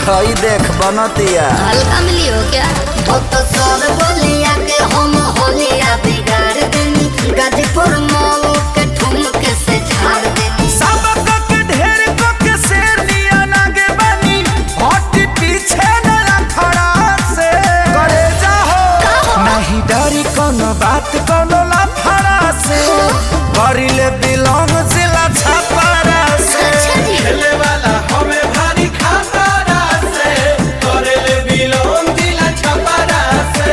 हई देख बनतिया हल्का मिली हो क्या तो तो सर बोलिया के हम होलिया बिगाड़ देनी गाजीपुर मऊ के ठुमक से झाड़ देनी सबक के ढेर को के शेर लिया लागे बनी हट पीछे न खड़ा से करे जाहो नहीं डरी कोनो बात कोनो लफड़ा से करिले बिलोंग जिला छपरा से अच्छा जी खेले वाला हमें भारी खतरा से करेले बिलोन दिला छपरा से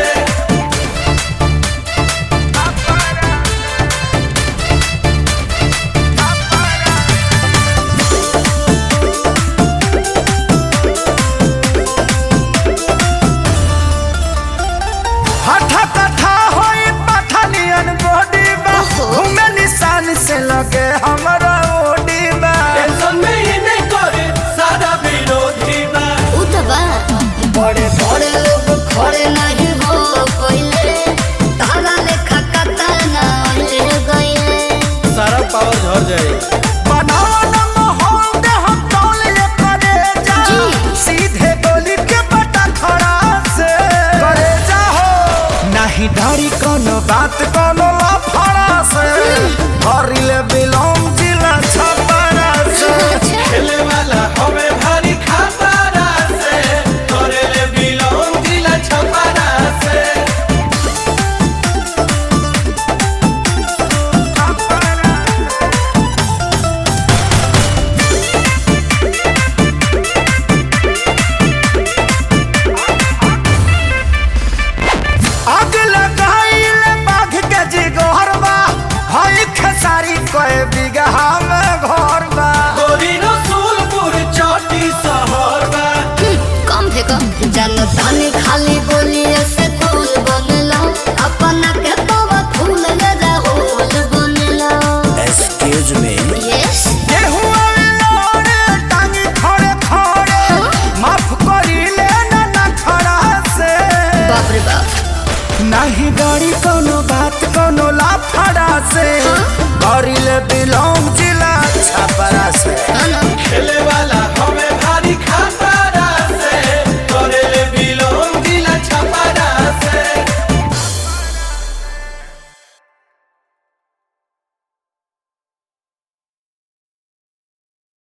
हठा कथा होई पठानियन बॉडी बा ओहो। घूमे निशान से लगे हमरा ओडी बा टेंशन में ही नहीं करे सारा विरोधी बा उतबा बड़े बड़े लोग खड़े नहीं हो कोइले तारा लेखा कतना ले गइले सारा पावर झड़ जाए बनावा न माहौल दे हम टोल ले करे जा जी। सीधे गोली के बटा खड़ा से करे जा हो नहीं डरी कोनो बात कोनो